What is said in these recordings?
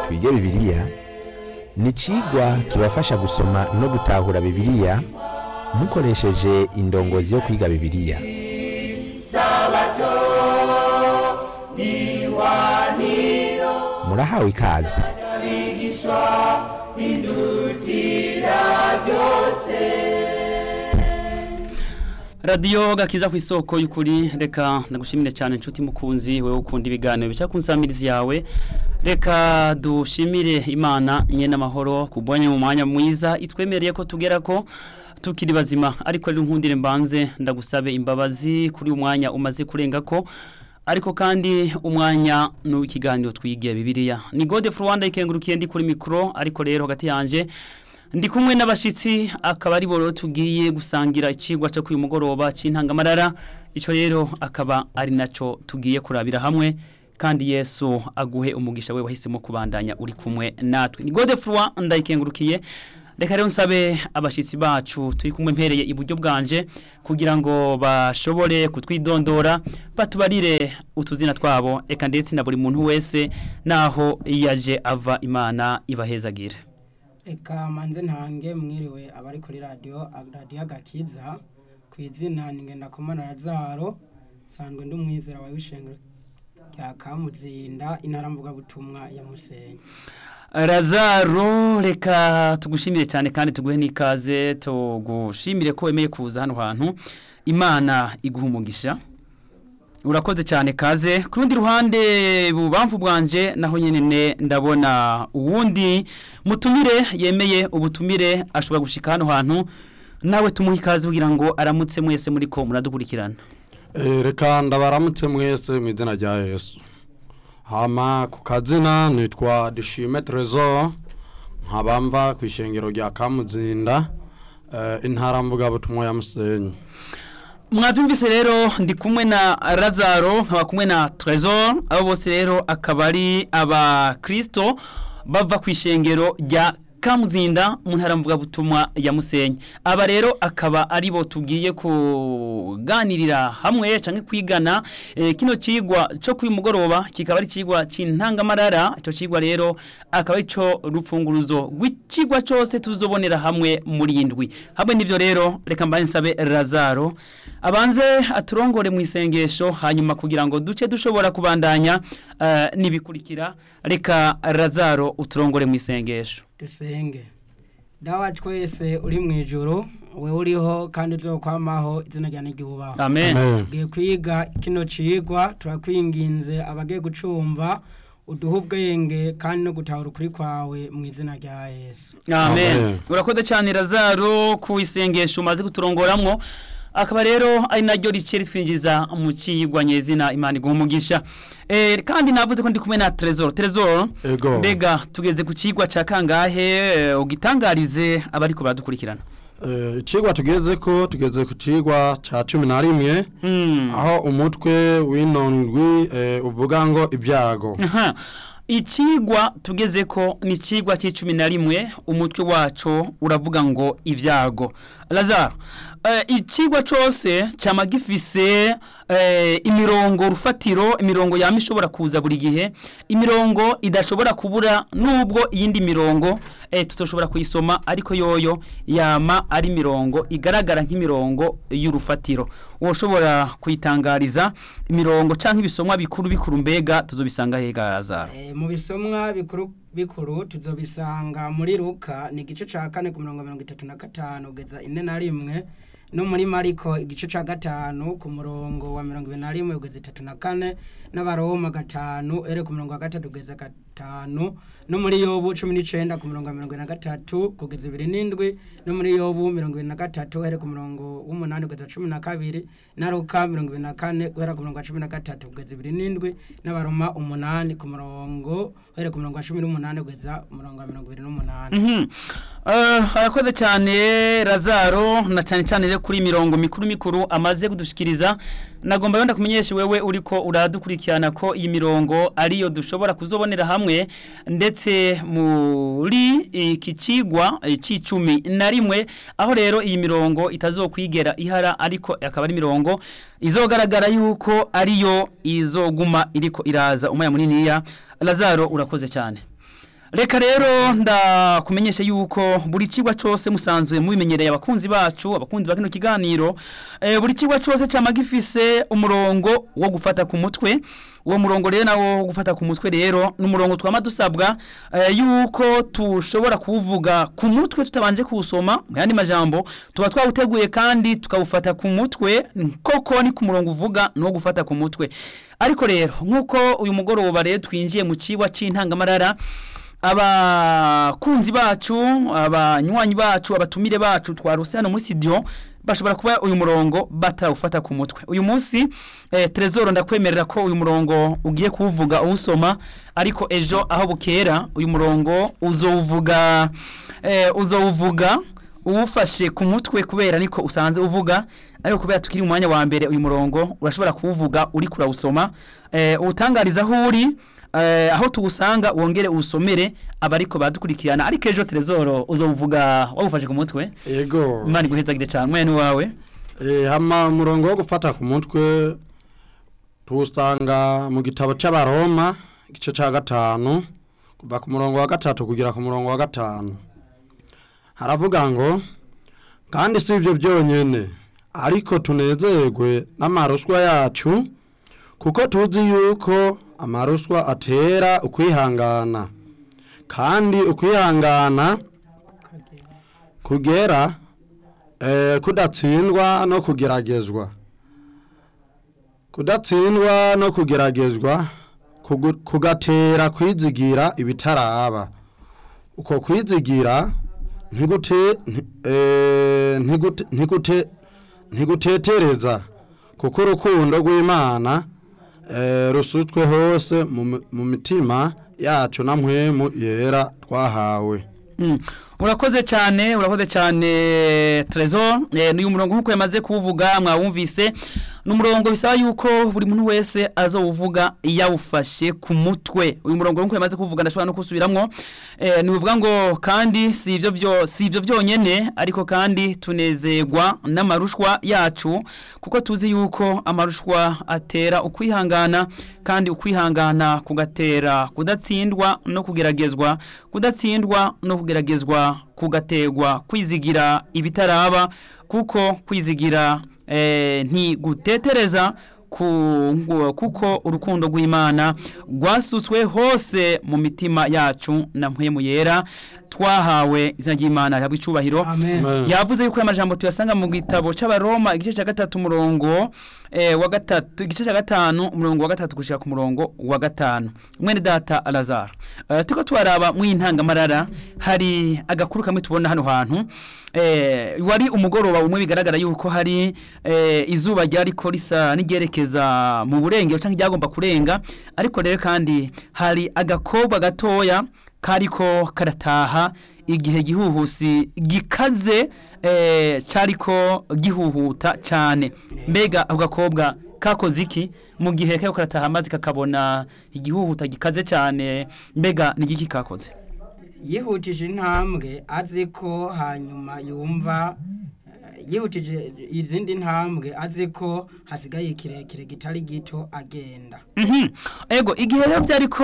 twige bibiliya ni icigwa kibafasha gusoma no gutahura bibiliya mukoresheje indongozi yo kwiga bibiliya murahawe ikaze radiyo gakiza ku isoko y'ukuri reka ndagushimire cyane inshuti mukunzi wowe ukunda ibiganiro bica ku nsamizi yawe reka dushimire imana nyine amahoro kubonye mu mwanya mwiza itwemereye ko tugera ko tukiri bazima ariko rero nkundire mbanze ndagusabe imbabazi kuri uyu mwanya umaze kurenga ko ariko kandi umwanya ni uw'ikiganiro twigiye bibiliya ni gode Rwanda ikengurukiye ndi kuri mikoro ariko rero hagati yanjye ndi kumwe n'abashyitsi akaba ari bo tugiye gusangira ikigwa cyo kuri mugoroba cy'intangamarara icyo rero akaba ari nacyo tugiye kurabira hamwe kandi yesu aguhe umugisha we wahisemo kubandanya uri kumwe natwe ni gode Rwanda ikengurukiye reka rero nsabe abashyitsi bacu turi kumwe mpereye iburyo bwanje kugira ngo bashobore kutwidondora batubarire utuzina twabo reka ndetse na buri muntu wese naho yaje ava imana ibahezagire Eka manze ntange mwiriwe abari kuri radio radio agakiza ku izina ningenda komana Lazaro sanzwe ndi umwizera wa wishengero cya Kamuzinda intara mvuga butumwa ya Musenyi Lazaro reka tugushimire cyane kandi tuguhe n'ikaze tugushimire ko wemeye kuza hano hantu imana iguha umugisha urakoze cyane kaze ku rundi ruhande bubamvu bwanje naho nyine ndabona uwundi mutumire yemeye ubutumire ashobora gushika hano hantu nawe tumuhe ikaze kugira ngo aramutse mwese muri ko muradukurikirana reka ndabaramutse mwese mu izina rya yesu hama ku kazina nitwa dushime trezor nkabamva ku ishengero rya kamuzinda intara mvugabutumwa ya musenyi mwabyumvise rero ndi kumwe na Lazaro nkaba kumwe na Trezor abo bose rero akaba ari abakristo bava ku ishengero rya Kamuzinda mu ntara mvugabutumwa ya Musenyi aba rero akaba ari bo tugiye kuganirira hamwe canke kwigana e, kino cigwa cyo kuri mugoroba kikaba ari cigwa cintangamarara ico cigwa rero akaba ico rufunguruzo rw'icigwa cyose tuzobonera hamwe muri indwi hamwe nivyo rero reka mbaye nsabe Lazaro abanze aturongore mu isengesho hanyuma kugira ngo duce dushobora kubandanya uh, nibikurikira reka Lazaro uturongore mu isengesho dusenge dawa twese uri mu ijoro we uriho kandi uzokwamaho izina rya n'igihubaho amen ugiye kwiga kino cigwa turakwinginze abagiye gucumva uduha ubwenge kandi no gutahura ukuri kwawe mu izina rya yesu amen Amen. urakoze cyane Lazaro ku isengesho umaze kuturongoramwo akaba rero ari naryo rice ritwinjiza mu kigwa nyezina imana iguha umugisha eh, kandi navuze ko ndi kumwe na Trezor Trezor Ego. mbega tugeze ku kigwa ca kangahe eh, ugitangarize abariko baradukurikirana ikigwa tugeze ko tugeze ku kigwa cya cumi na rimwe Hmm. aho umutwe w'inondwi eh, uvuga ngo ibyago Aha. Ikigwa tugeze ko ni ikigwa cy'icumi na rimwe umutwe wacu uravuga ngo ibyago Lazaro eh, ikigwa cyose cyama gifise eh, imirongo rufatiro imirongo yama ishobora kuza buri gihe imirongo idashobora kubura nubwo iyindi mirongo eh, tutoshobora kuyisoma ariko yoyo yama ari mirongo igaragara nk'imirongo y'urufatiro woshobora kuyitangariza imirongo canke ibisomwa bikuru bikuru mbega tuzobisanga hega Lazaro Eh, mu bisomwa bikuru bikuru tuzobisanga muri Luka ni igice ca kane ku mirongo mirongo itatu na gatanu kugeza ine na rimwe no muri Mariko igice ca gatanu ku murongo wa mirongo ibiri na rimwe kugeza itatu na kane n'abaroma gatanu ere ku murongo wa gatatu kugeza gatanu no muri yobu cumi n'icenda ku murongo wa mirongo ibiri na gatatu kugeza ibiri n'indwi no muri yobu mirongo ibiri na gatatu ere ku murongo w'umunani kugeza cumi na kabiri na Luka mirongo ibiri na kane guhera ku murongo wa cumi na gatatu kugeza ibiri n'indwi n'abaroma umunani ku murongo uhere ku murongo wa cumi n'umunani kugeza umurongo wa mirongo ibiri n'umunani Mhm. Eh, arakoze cyane Lazaro na cyane cyane rero kuri mirongo mikuru mikuru amaze kudushikiriza nagomba yonda kumenyesha wewe uriko uradukurikirana ko iyi mirongo ariyo dushobora kuzobonera hamwe ndetse muri iki cigwa eh, c'icumi na rimwe aho rero iyi mirongo itazokwigera ihara ariko akaba ari mirongo izogaragara yuko ariyo izoguma iriko iraza umwanya muniniya Lazaro urakoze cyane Reka rero ndakumenyesha yuko buri kigwa cyose musanzwe mubimenyereye abakunzi bacu abakunzi ba kino kiganiro eh, buri kigwa cyose cyama gifise umurongo wo gufata ku mutwe uwo murongo rero nawo wo gufata ku mutwe rero ni umurongo twama dusabwa eh, yuko tushobora kuwuvuga ku mutwe tutabanje kuwusoma mu yandi majambo tuba twawuteguye kandi tukawufata ku mutwe koko ni ku murongo uvuga no gufata ku mutwe ariko rero nk'uko uyu mugoroba rero twinjiye mu kigwa c'intangamarara abakunzi bacu abanywanyi bacu abatumire bacu twaruse hano muri studio bashobora kuba uyu murongo batawufata ku mutwe uyu munsi eh, Trezor ndakwemerera ko uyu murongo ugiye kuwuvuga uwusoma ariko ejo aho bukera uyu murongo uzowuvuga eh, uzowuvuga uwufashe ku mutwe kubera niko usanze uvuga ariko kubera tukiri mu mwanya wa mbere uyu murongo urashobora kuwuvuga uri kurawusoma eh, uwutangariza aho uri eh, aho tuwusanga wongere uwusomere abariko badukurikirana ariko ejo Trezor uzowuvuga wawufashe ku mutwe yego imana iguhezagire cyane mwene wawe Eh, hama umurongo wo gufata ku mutwe tuwusanga mu gitabo c'abaroma igice ca gatanu kuva ku murongo wa gatatu kugera ku murongo wa gatanu haravuga ngo kandi si ivyo byonyene ariko tunezerwe n'amaruswa yacu kuko tuzi yuko amaruswa atera ukwihangana kandi ukwihangana kugera eh, kudatsindwa no kugeragezwa kudatsindwa no kugeragezwa kugu- kugatera kwizigira ibitaraba uko kwizigira ntigute nti- eh, ntigute ntigute ntigutetereza kuko urukundo rw'imana eh, rusutswe hose mu mi- mu mitima yacu na mpwemu yera twahawe Mm. urakoze cyane urakoze cyane Trezor eh, n'uyu murongo nkuko yamaze kuwuvuga mwawumvise ni umurongo bisaba yuko buri muntu wese azowuvuga yawufashe ku mutwe uyu murongo nkuko yamaze kuwuvuga ndashobora no kusubiramwo eh, ni uvuga ngo kandi si ivyo byo si ivyo byonyene ariko kandi tunezerwa n'amarushwa yacu kuko tuzi yuko amarushwa atera ukwihangana kandi ukwihangana kugatera kudatsindwa no kugeragezwa kudatsindwa no kugeragezwa kugategwa kwizigira ibitaraba kuko kwizigira eh, ntigutetereza ku, ngu- kuko urukundo rw'Imana rwasutswe hose mu mitima yacu na mpwemu yera twahawe izina ry'Imana rihabwa icubahiro amen Amen. yavuze yuko aya majambo tuyasanga mu gitabo c'abaroma igice ca gatatu umurongo eh, wa gatatu igice ca gatanu umurongo wa gatatu gushika ku murongo wa gatanu mwene data Lazaro uh, tuko twaraba mu intangamarara hari agakuru kamwe tubona hano hantu eh, wari umugoroba umwe bigaragara yuko hari eh, izuba ryariko risa n'igerekeza mu burengero canke ryagomba kurenga ariko rero kandi hari agakobwa gatoya kariko karataha igihe gihuhusi gikaze eh, cariko gihuhuta cyane mbega ako gakobwa kakoze iki mu gihe kako karataha amazi kakabona igihuhuta gikaze cyane mbega ni igiki kakoze yihutije intambwe azi ko hanyuma yumva eh, yihutije izindi ntambwe azi ko hasigaye kirekire kitari gito agenda Mhm. Ego igihe rero byariko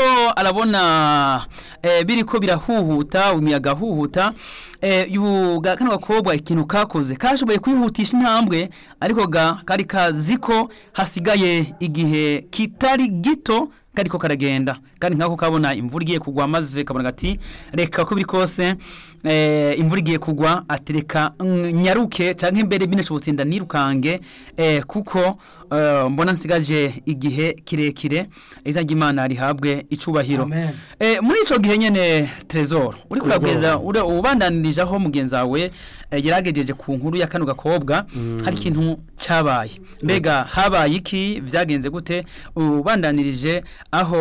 arabona eh, biriko birahuhuta umuyaga huhuta eh, yuga kano gakobwa ikintu kakoze kashoboye kwihutisha intambwe ariko ga kari kazi ko hasigaye igihe kitari gito kariko karagenda kandi nkako kabona imvura igiye kugwa maze kabona gati reka ko biri kose eh, imvura igiye kugwa atereka nyaruke canke mbere binashobotse nda nirukange eh, kuko eh, mbona nsigaje igihe kirekire izina ry'Imana rihabwe icubahiro Amen. eh, muri ico gihe nyene Trezor uri kurabweza ure ubandanirije aho mugenzi wawe eh, yaragejeje ku nkuru ya kano gakobwa hari ikintu cabaye mbega habaye iki vyagenze gute ubandanirije aho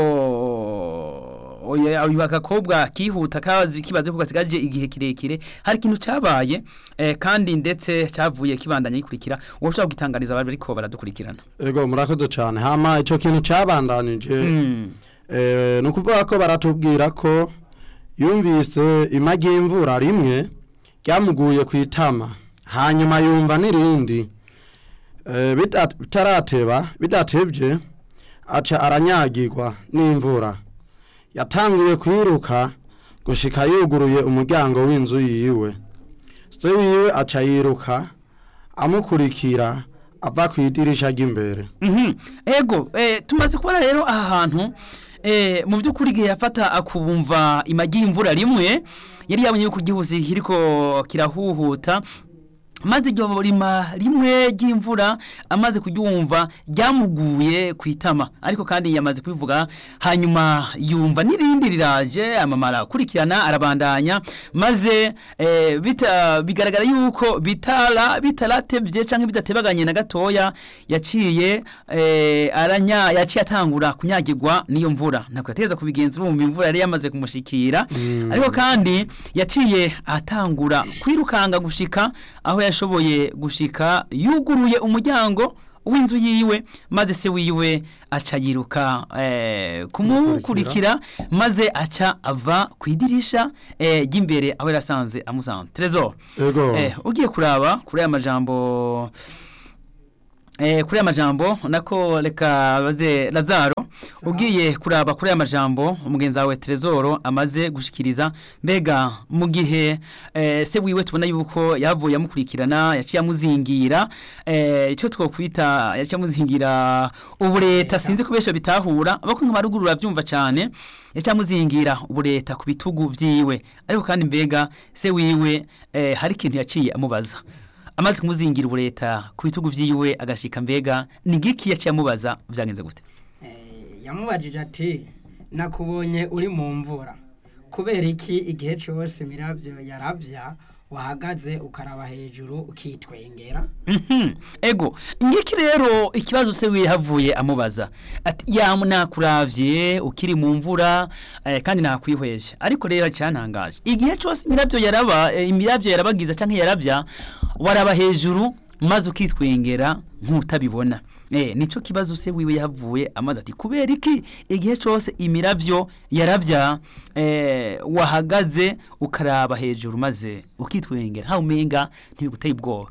oya uyu agakobwa kihuta kazi kibaze ko gasigaje igihe kirekire hari ikintu cabaye eh, kandi ndetse cavuye kibandanya gikurikira ushobora gutangariza abari bariko baradukurikirana ego murakoze cyane hama ico kintu cabandanije mm. eh, ni ukuvuga ko baratubwira ko yumvise imagi y'imvura rimwe ryamuguye ku itama hanyuma yumva n'irindi eh, bida- bitarateba bidatevye aca aranyagirwa n'imvura yatanguye kwiruka gushika yuguruye umuryango w'inzu yiwe se wiwe aca yiruka amukurikira ava ku idirisha ry'imbere Mhm. ego eh, tumaze kubona rero aha hantu eh, mu by'ukuri igihe yafata akubumva imagi y'imvura rimwe yari yabonye yuko igihuzi kiriko kirahuhuta maze iryo rima rimwe ry'imvura amaze kuryumva ryamuguye ku itama ariko kandi yamaze kubivuga hanyuma yumva n'irindi riraje amamara akurikirana arabandanya maze eh, bita, bigaragara yuko bitara bitaratevye canke bidatebaganye na gatoya yaciye eh, aranya yaciye atangura kunyagirwa n'iyo mvura ntabwo yategeza kubigenza urumva imvura yari yamaze kumushikira ariko kandi yaciye atangura kwirukanga gushika aho yashoboye gushika yuguruye umuryango w'inzu yiwe maze se wiwe aca yiruka eh, kumukurikira maze aca ava ku idirisha eh, ry'imbere aho yarasanze amusanze Trezor ego eh, ugiye kuraba kuri aya majambo Eh, kuri aya majambo nako reka baze Lazaro ugiye kuraba kuri aya majambo umugenzi wawe Trezoro amaze gushikiriza mbega mu gihe eh, se wiwe tubona yuko yavuye amukurikirana yaciye amuzingira eh, ico twokwita yaciye amuzingira ubureta sinzi kubesha bitahura abako nk'amaruguru bavyumva cyane yaciye amuzingira ubureta ku bitugu vyiwe ariko kandi mbega se wiwe eh, hari ikintu yaciye amubaza amaze kumuzingira ubureta ku bitugu vyiwe agashika mbega ni giki yaciye amubaza vyagenze gute Eh, yamubajije ati nakubonye uri mu mvura kubera iki igihe cyose imirabyo yarabya wahagaze ukaraba hejuru ukitwengera Mhm. ego ngiki rero ikibazo se wihavuye amubaza ati ya nakuravye ukiri mu mvura eh, kandi nakwihweje ariko rero cyantangaje igihe cyose imirabyo yaraba eh, imirabyo yarabagiza canke yarabya waraba hejuru maze ukitwengera nk'utabibona eh nico kibazo se wiwe yavuye amaze ati kubera iki igihe cyose imiravyo yaravya eh wahagaze ukaraba hejuru maze ukitwengera ha umenga ntibiguteye ubwoba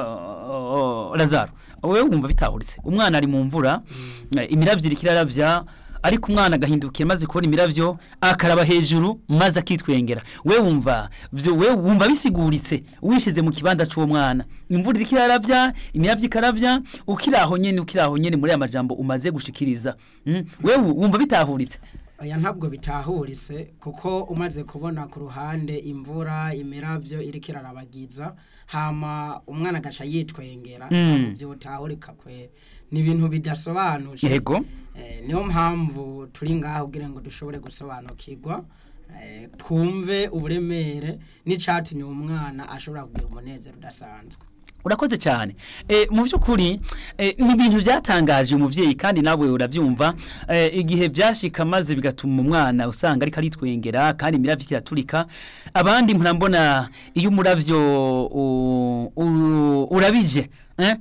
uh, Lazaro wewe wumva bitahuritse umwana ari mu mvura eh, imiravyo iriko iraravya ariko umwana agahindukira maze kubona imiravyo akaraba hejuru maze akitwengera we wumva vyo we wumva bisiguritse wishize mu kibanda c'uwo mwana imvura iriko iraravya imiravyo ikaravya ukiraho nyene ukiraho nyene muri aya majambo umaze gushikiriza mm? we wumva bitahuritse oya ntabwo bitahuritse kuko umaze kubona ku ruhande imvura imirabyo iriko irarabagiza hama umwana agaca yitwengera Mm. byotahurika kwe ni ibintu bidasobanuje yego Eh, niyo mpamvu turi ngaho kugira ngo dushobore gusobanukirwa eh, twumve uburemere n'icatumye uwo mwana ashobora kugira umunezero udasanzwe urakoze cyane e, mu by'ukuri e, ni ibintu byatangaje umuvyeyi kandi nawe urabyumva e, igihe byashika maze bigatuma umwana usanga ariko aritwengera kandi imiravyo kiraturika abandi murambona iyo umuravyo u- u- urabije eh?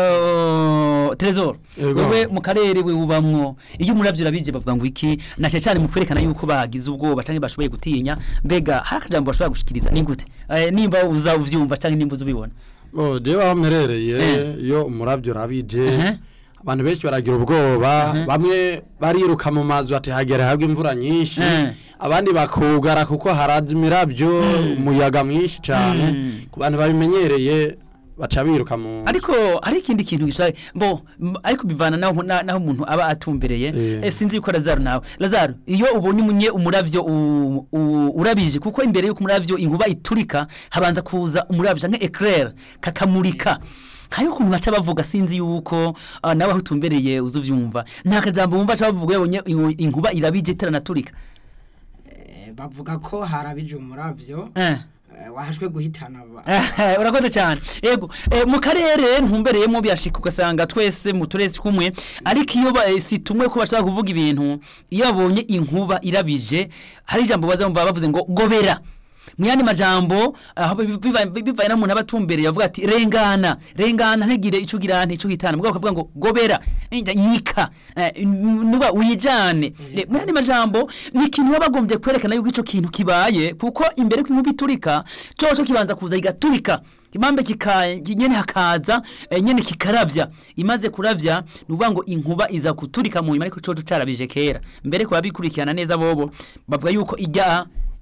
Uh, Trezor Yego. wewe mu karere we ubamwo iyo umuravyo urabije bavuga ngo iki nashe cyane mu kwerekana yuko bagize ubwoba canke bashoboye gutinya mbega hari akajambo bashobora gushikiriza ni gute e, nimba uza uvyumva canke nimba uzubibona Oh, jewe aho mperereye Eh. iyo umuravyo urabije Ehe. abantu benshi baragira ubwoba Mhm. bamwe bariruka mu mazu ati hagera hagwa imvura nyinshi Eh. abandi bakugara kuko haraza imirabyo umuyaga mwinshi cyane Mm. ku bantu babimenyereye baca biruka mu ariko hari ikindi kintu gishaje bo m- ariko bivana naho na- naho umuntu aba atumbereye Eh. eh, sinzi yuko Lazaro nawe Lazaro iyo ubonye umunye umuravyo u- u- urabije kuko imbere yuko umuravyo inkuba iturika habanza kuza umuravyo canke eclair kakamurika hari ukuntu baca bavuga sinzi yuko uh, nawe aho utumbereye uzuvyumva nta kajambo wumva baca bavuga yabonye ingu- inkuba irabije iteranaturika Eh, bavuga ko harabije umuravyo eh. eh, wahashwe guhitana aba- Eh, urakoze cyane yego eh, mu karere ntumbereyemo byashika ugasanga twese mu turesi kumwe ariko iyo ba- eh, si tumwe ko bashaka kuvuga ibintu iyo babonye inkuba irabije hari ijambo baza bumva bavuze ngo gobera mu yandi majambo aho biva- biva- bivaye n'umuntu aba atumbereye avuga ati rengana rengana ntigire icyo ugira nticyo uhitana mugabo bakavuga ngo gobera eh, nyika eh, nuba wijane Eh, mu yandi majambo ni ikintu baba bagombye kwerekana yuko ico kintu kibaye kuko imbere ko inkuba iturika coco kibanza kuza igaturika imambe kika nyene hakaza eh, nyene kikaravya imaze kuravya nuvuga ngo inkuba iza kuturika mu nyuma ariko coco carabije kera mbere ko babikurikirana neza bobo bavuga yuko ijya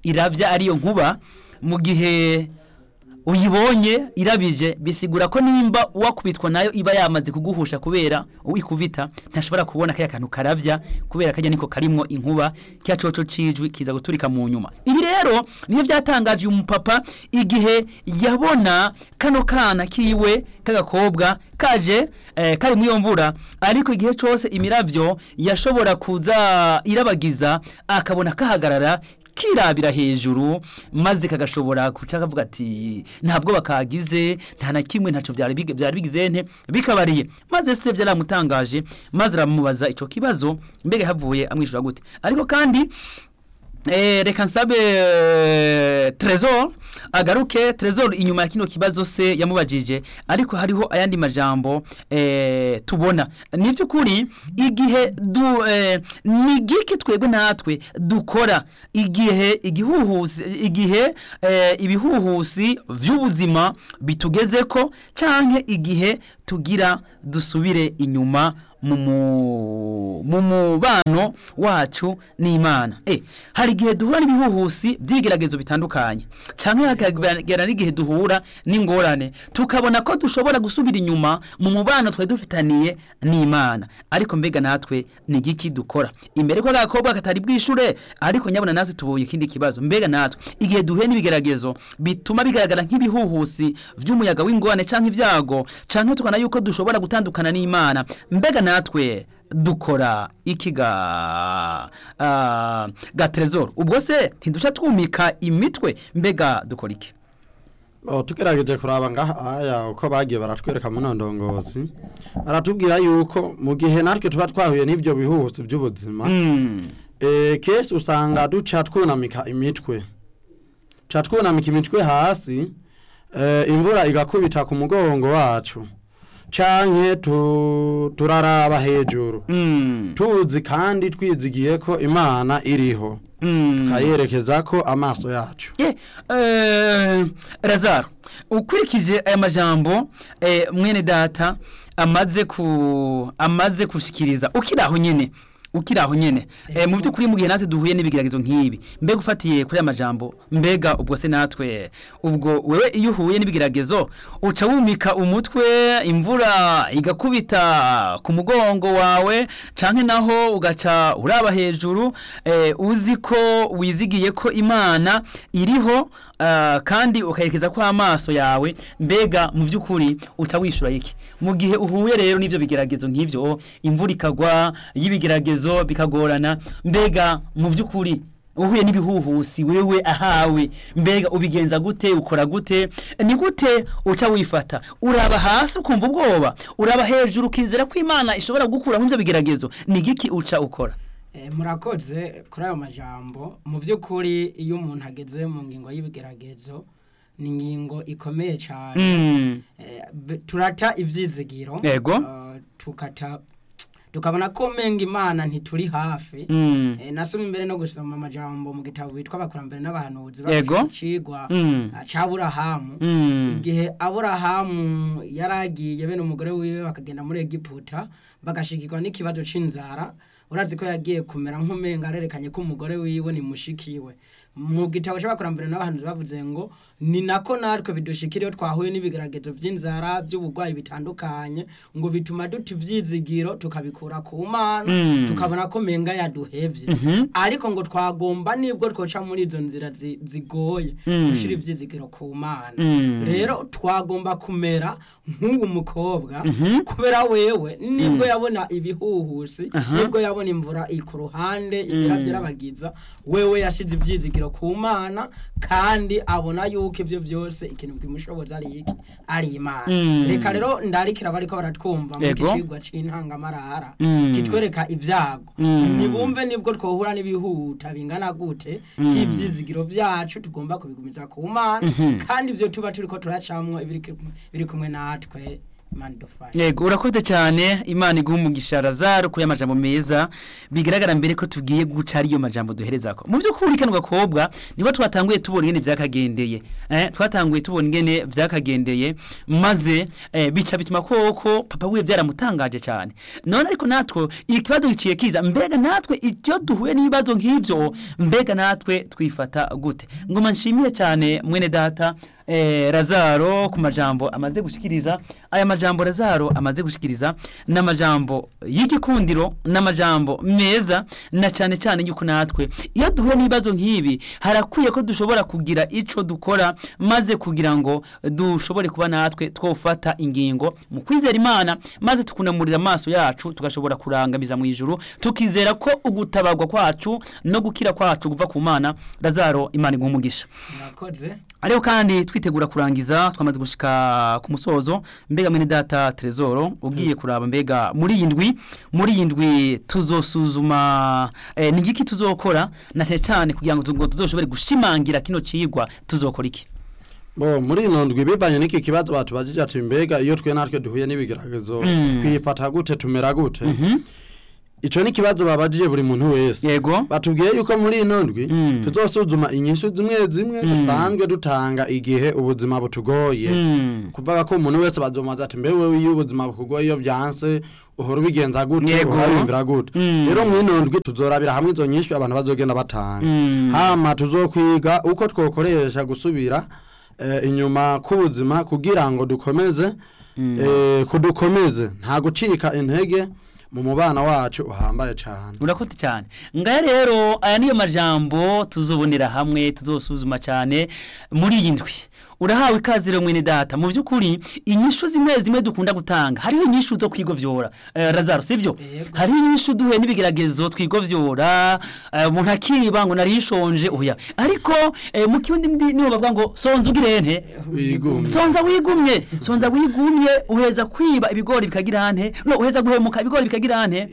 irabya ariyo nkuba mu gihe uyibonye irabije bisigura ko nimba wakubitwa nayo iba yamaze kuguhusha kubera uwikubita ntashobora kubona kaya kantu karavya kubera kajya niko karimwo inkuba kya coco cijwi kiza guturika mu nyuma ibi rero niyo byatangaje uyu mupapa igihe yabona kano kana kiwe kagakobwa kaje eh, kari muri iyo mvura ariko igihe cose imiravyo yashobora kuza irabagiza akabona kahagarara kirabira hejuru maze kagashobora kuca kavuga ati ntabwo bakagize nta na kimwe ntaco byari bige- byari bigize nte bikabariye maze se byaramutangaje maze aramubaza ico kibazo mbega havuye amwishura gute ariko kandi Eh, reka nsabe eh, Trezor agaruke Trezor inyuma ya kino kibazo se yamubajije ariko hariho ayandi majambo eh, tubona ni by'ukuri igihe du eh, ni giki twebwe natwe dukora igihe igihuhusi igihe eh, ibihuhusi vy'ubuzima bitugeze ko canke igihe tugira dusubire inyuma mu mu- mu mubano wacu n'imana eh hari igihe duhura n'ibihuhusi by'ibigeragezo bitandukanye canke hakagera n'igihe duhura n'ingorane tukabona ko dushobora gusubira inyuma mu mubano twari dufitaniye n'imana ariko mbega natwe ni igiki dukora imbere ko agakobwa katari bwishure ariko nyabona natwe tubuye ikindi kibazo mbega natwe igihe duhuye n'ibigeragezo bituma bigaragara nk'ibihuhusi vy'umuyaga w'ingorane canke ivyago canke tukana yuko dushobora gutandukana n'imana mbega natwe dukora iki ga uh, ga trezor ubwo se ntidusha twumika imitwe mbega dukora iki Oh, tugerageje kuraba ngaha aya uko bagiye baratwereka mu nondongozi baratubwira yuko mu gihe natwe tuba twahuye n'ivyo bihuhusi by'ubuzima mm. eh kesi usanga duca twunamika imitwe ca twunamika imitwe hasi eh, imvura igakubita ku mugongo wacu canke tu, turaraba hejuru Mm. tuzi kandi twizigiye ko imana iriho Mm. tukayerekeza ko amaso yacu ye eh, razaro ukurikije aya majambo eh, mwene data amaze ku amaze kushikiriza ukiraho nyene ukiraho nyene eh, mu by'ukuri mu gihe natwe duhuye n'ibigeragezo nk'ibi mbega ufatiye kuri aya majambo mbega ubwo se natwe ubwo wewe iyo uhuye n'ibigeragezo uca wumika umutwe imvura igakubita ku mugongo wawe canke naho ugaca uraba hejuru eh, uzi ko wizigiye ko imana iriho ah, kandi ukayerekeza ko amaso yawe mbega mu by'ukuri uca wishura iki mu gihe uhuye rero n'ibyo bigeragezo nk'ibyo imvura ikagwa y'ibigeragezo bikagorana mbega mu by'ukuri uhuye n'ibihuhusi wewe ahawe mbega ubigenza gute ukora gute ni gute uca wifata uraba hasi ukumva ubwoba uraba hejuru ukizera ko imana ishobora gukura nk'ibyo bigeragezo ni giki uca ukora Eh, murakoze kuri ayo majambo mu by'ukuri iyo umuntu ageze mu ngingo y'ibigeragezo ni ingingo ikomeye cyane Mm. Eh, be- turata ibyizigiro Yego. eh, tukata tukabona ko menga imana ntituri hafi Mm. Eh, nasomye imbere no gusoma amajambo mu gitabo bitwa abakurambere n'abahanuzi Yego. cigwa Mm. c'aburahamu Mm. igihe aburahamu yaragiye bene umugore wiwe bakagenda muri egiputa bagashigirwa n'ikibazo c'inzara urazi ko yagiye kumera nk'umenga arerekanye ko umugore wiwe ni mushikiwe mu gitabo c'abakurambere n'abahanuzi bavuze ngo ni nako natwe bidushikira iyo twahuye n'ibigeragezo vy'inzara vy'uburwayi bitandukanye ngo bituma duta ivyizigiro tukabikura ku mana Mm. tukabona ko menga yaduhevye ariko ngo twagomba nibwo twoca muri izo nzira zi- zigoye Mm. dushira ivyizigiro ku mana Mm. rero twagomba kumera nk'uwo mukobwa kubera wewe nibwo yabona ibihuhusi nibwo yabona imvura iri ku ruhande imirabyo irabagiza wewe yashize ivyizigiro ku mana kandi abona yuko ibyo byose ikintu bwimushoboza ari iki ari imana Mm. reka rero ndarikira bariko baratwumva mu Yego. kicigwa c'intangamarara Mm. kitwereka ibyago Mm. nibumve nibwo twohura n'ibihuta bingana gute k'ivyizigiro vyacu tugomba kubigumiza ku mana kandi ivyo tuba turiko turacamwo ibiri kumwe- biri kumwe natwe imana idufashe yego urakoze cyane imana iguha umugisha razaro kuri amajambo meza bigaragara mbere ko tugiye guca ariyo majambo duhereza ko mu by'ukuri kano gakobwa niho twatanguye tubona ingene byakagendeye eh, twatanguye tubona ingene byakagendeye maze eh, bica bituma koko papa wiwe byaramutangaje cyane none ariko natwe ikibazo giciye kiza mbega natwe icyo duhuye n'ibibazo nk'ibyo mbega natwe twifata gute ngoma nshimire cyane mwene data eh, razaro ku majambo amaze gushikiriza aya majambo razaro amaze gushikiriza n'amajambo y'igikundiro n'amajambo meza na cyane cyane yuko natwe iyo duhuye n'ibibazo nk'ibi harakwiye ko dushobora kugira ico dukora maze kugira ngo dushobore kuba natwe twofata ingingo mu kwizera imana maze tukunamurira amaso yacu tugashobora kurangamiza mu ijuru tukizera ko ugutabarwa kwacu no gukira kwacu kuva ku mana razaro imana iguha umugisha murakoze Ariho kandi twitegura kurangiza twamaze gushika ku musozo mbega mwene data Trezoro ugiye kuraba mbega muri iyi ndwi muri iyi ndwi tuzosuzuma eh, ni giki tuzokora na cyane cyane kugira ngo tuzo- tuzoshobore gushimangira kino cigwa tuzokora iki bo muri ino ndwi bivanye n'iki kibazo batubajije ati mbega iyo twe natwe duhuye n'ibigeragezo Mm. twifata gute tumera gute ico ni ikibazo babajije buri muntu wese yego batubwiye yuko muri ino ndwi Mm. tuzosuzuma inyishu zimwe zimwe dusanzwe dutanga igihe ubuzima butugoye Mm. kuvuga ko umuntu wese bazomaza ati mbewe iyo ubuzima bukugoye iyo byanse uhora ubigenza gute Yego. uhora wiyumvira gute Mm. rero mu ino ndwi tuzorabira hamwe izo nyinshi abantu bazogenda batanga Mm. hama tuzokwiga uko twokoresha gusubira eh, inyuma k'ubuzima kugira ngo dukomeze eh, kudukomeze nta gucika intege mu mubana wacu uhambaye cyane urakoze cyane ngaya rero aya niyo majambo tuzobonera hamwe tuzosuzuma cyane muri iyi ndwi urahawe ikaze rero mwene data mu by'ukuri inyishu zimwe zimwe dukunda gutanga hariho inyishu zo kwigovyora eh, razaro sibyo Yego. hariho inyishu duhuye n'ibigeragezo twigovyora eh, umuntu akiba ngo nari nshonje oya ariko eh, mu kirundi ndi- niho bavuga ngo sonza ugirente Wigumye. sonza wigumye sonza wigumye uheza kwiba ibigori bikagira ante no uheza guhemuka ibigori bikagira ante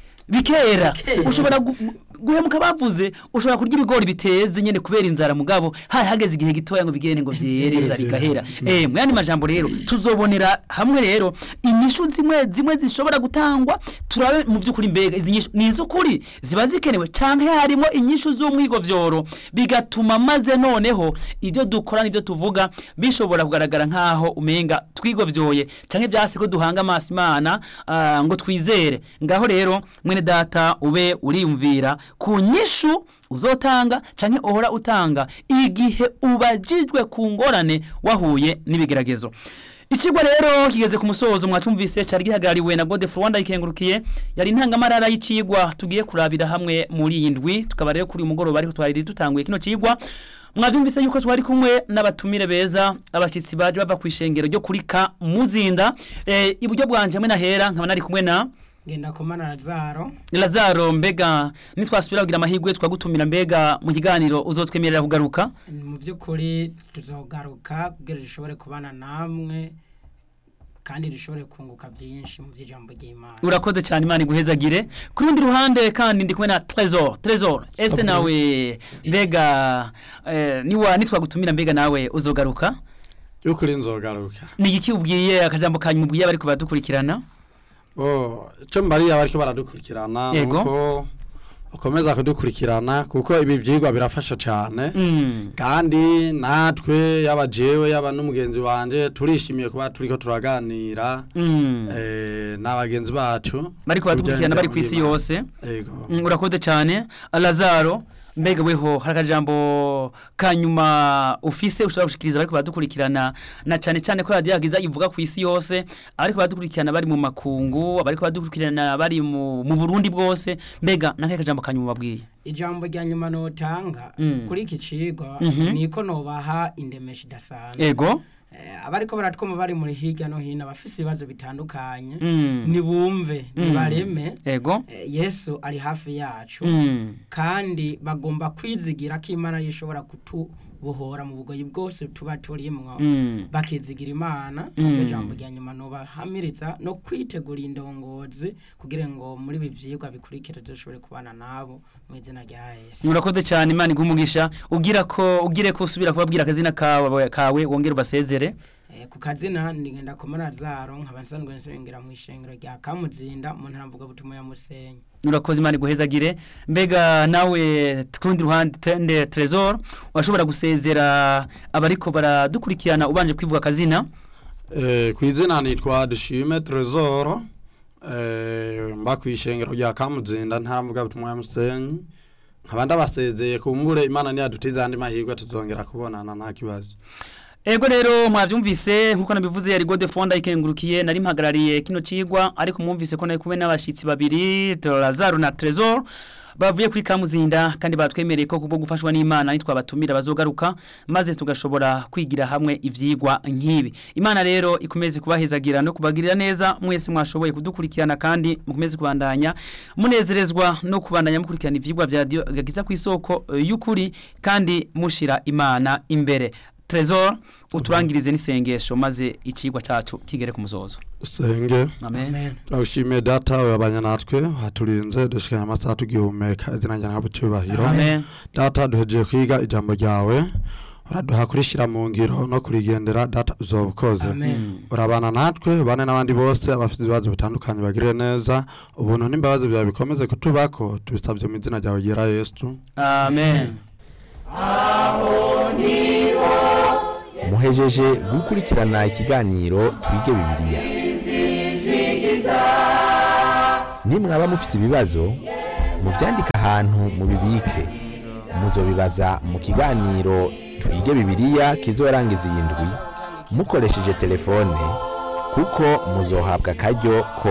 bikera Bikera. ushobora gu- guhemuka bavuze ushobora kurya ibigori biteze nyene kubera inzara mugabo hari hageze igihe gitoya ngo bigende ngo vyere inzara igahera eh mu yandi majambo rero tuzobonera hamwe rero inyishu zimwe zimwe zishobora gutangwa turabe mu vy'ukuri mbega izi nyishu ni iz'ukuri ziba zikenewe canke harimo inyishu z'umwigovyoro bigatuma maze noneho ibyo dukora n'ibyo tuvuga bishobora kugaragara nk'aho umenga twigovyoye canke vyase ko duhanga amaso imana ah, ngo twizere ngaho rero mwene data ube uriyumvira ku nyishu uzotanga canke uhora utanga igihe ubajijwe ku ngorane wahuye n'ibigeragezo Ichigwa rero kigeze ku musozo mwacumvise cari gihagarariwe na Gode Rwanda ikengurukiye yari intangamarara y'icigwa tugiye kurabira hamwe muri iyi ndwi tukaba rero kuri uyu mugoroba ariko twari dutanguye kino cigwa mwavyumvise yuko twari kumwe n'abatumire beza abashitsi baje bava ku ishengero ryo kuri ka muzinda eh, iburyo bwanje hamwe na hera nkaba nari kumwe na ngenda komana razaro Lazaro mbega nitwasubira kugira amahirwe twagutumira mbega mu kiganiro uzotwemerera kugaruka mu by'ukuri tuzogaruka kugira dushobore kubana namwe kandi dushobore kunguka byinshi mu by'ijambo ry'imana urakoze cyane imana iguhezagire ku rundi ruhande kandi ndi kumwe na Trezor Trezor ese nawe mbega eh, niwa nitwagutumira mbega nawe uzogaruka y'ukuri nzogaruka ni igiki ubwiye akajambo kanyu mubwiye bariko baradukurikirana Oh, icyo mbariye abariko baradukurikirana Yego. nuko ukomeza kudukurikirana kuko ibi vyigwa birafasha cyane Mm. kandi natwe yaba jewe yaba n'umugenzi wanje turishimiye kuba turiko turaganira Mm. eh, n'abagenzi bacu bariko baradukurikirana bari ku isi yose yego Mm, urakoze cyane Lazaro mbega weho hari akajambo kanyuma ufise ushobora gushikiriza bariko baradukurikirana na cyane cyane ko radiyo yagiza ivuga ku isi yose ariko baradukurikirana bari mu makungu abariko baradukurikirana bari mu, mu Burundi bwose mbega nakahe kajambo kanyuma babwiye ijambo rya nyuma notanga Mm. kuri iki cigwa Mhm. niko nobaha indemesha idasanzwe ego Eh, abariko baratwuma bari muri hirya no hino abafise ibibazo bitandukanye Mm. nibumve Mm. nibareme ego Eh, yesu ari hafi yacu Mm. kandi bagomba kwizigira ko imana ishobora kutubohora mu bugoyi bwose tuba turimwo Mm. bakizigira imana Mm. iryo jambo rya nyuma nobahamiriza no kwitegura indongozi kugira ngo muri ibi vyigwa bikurikira dushobore kubana nabo mu izina rya yesu urakoze cyane imana igumugisha ugira ko ugire ko usubira kubabwira akazina kawe kawe wongere ubasezere Eh, ku kazina ndigenda ku Lazaro nkaba nsanzwe nsengera mu ishengero rya Kamuzinda mu ntara mvuga butumwa ya Musenyi nurakoze imana iguhezagire mbega nawe ku rundi ruhande tende Trezor washobora gusezera abariko baradukurikirana ubanje kwivuga akazina Eh, ku izina nitwa dushime tresor eh, mba ku ishengero rya kamuzinda ntaravuga butumwa ya musenyi nkaba ndabasezeye kumbure imana niyadutiza andi mahirwe tuzongera kubonana nta kibazo Ego rero mwavyumvise nkuko nabivuze yari Gode Fonda ikengurukiye nari mpagarariye kino cigwa ariko mwumvise ko nari kumwe n'abashitsi babiri Lazaro na Trezor bavuye kuri Kamuzinda kandi batwemereye ko kubwo gufashwa n'Imana nitwabatumira bazogaruka maze tugashobora kwigira hamwe ivyigwa nkibi Imana rero ikomeze kubahezagira no kubagirira neza mwese mwashoboye kudukurikirana kandi mukomeze kubandanya munezerezwa no kubandanya mukurikirana ivyigwa vya radio gagiza ku isoko eh, y'ukuri kandi mushira Imana imbere Trezor uturangirize n'isengesho maze ikigwa cacu kigere ku muzozo. usenge Amen. Amen turagushimiye data wabanye natwe haturinze dushikanye amasaha tugihumeka izina ryawe ntabwo cyubahiro Amen. data duhejeje kwiga ijambo ryawe uraduha kurishira mu ngiro no kurigendera data uzoba ukoze Amen urabana natwe bane n'abandi bose abafite ibibazo bitandukanye bagire neza ubuntu n'imbabazi byawe bikomeze kutubako tubisabye mu izina ryawe ryera yesu Amen. muhejeje gukurikirana ikiganiro twige bibiliya nimwaba mufise ibibazo muvyandike ahantu mubibike muzobibaza mu kiganiro twige bibiliya kizorangiza iyi ndwi mukoresheje telefone kuko muzohabwa akaryo ko